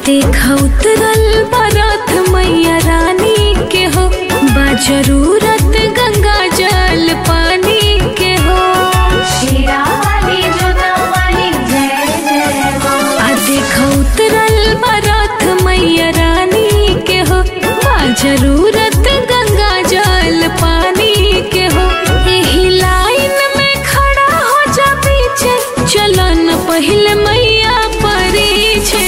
देख उतरल बरथ मैया रानी के हो बा जरूरत गंगा जल पानी के हो शीरा वाली जोता वाली जय जय माँ आ देख उतरल बरथ मैया रानी के हो बा जरूरत गंगा जल पानी के हो एही लाइन में खड़ा हो जा पीछे चलन पहले मैया परी छे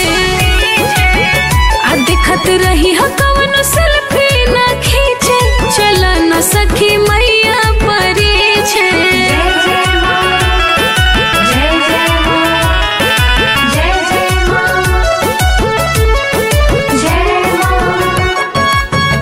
आ दिखत रही ह कवन सेल्फी न खींचे चला न सखी मैया परी छे जय जय माँ जय जय माँ जय जय माँ जय माँ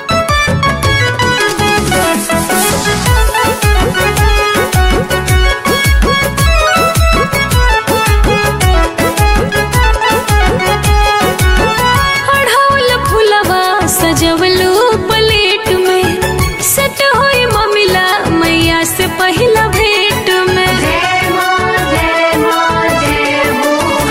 अढ़ौल फुलवा सजवलू प्लेट में सेट होई ममिला मैया से पहिला भेट में जय माँ जय माँ जय हो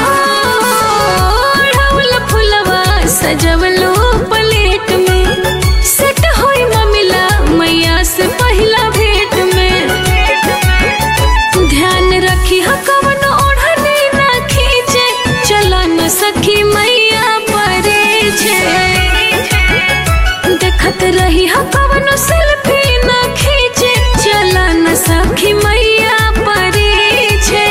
अढ़ौल फुलवा सजवलू प्लेट में सेट होई ममिला मैया से पहिला भेट में ध्यान रखी ह कवन ओढ़नी ना खींचे चला न सखी मैया परे छे देखत रही ह कवन सेल्फी ना खींचे चला न सखी मैया परे छे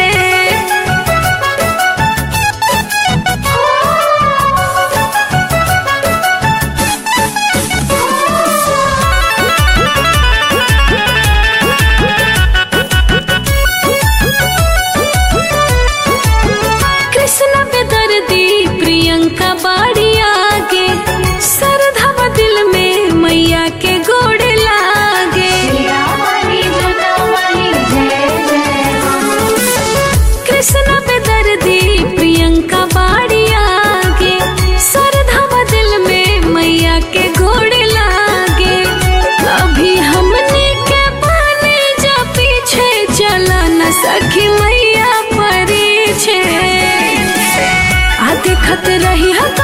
कृष्ण बेदर्दी प्रियंका बाड़ी आगे सरधवा दिल में मैया के गोड़ लागे शीरा वाली जोता वाली जय जय माँ कृष्ण बेदर्दी प्रियंका बाड़ी आगे सरधवा दिल में मैया के गोड़ लागे अभी हमने के पाने जा पीछे चला न सखी मैया परी छे आ देखत रही ह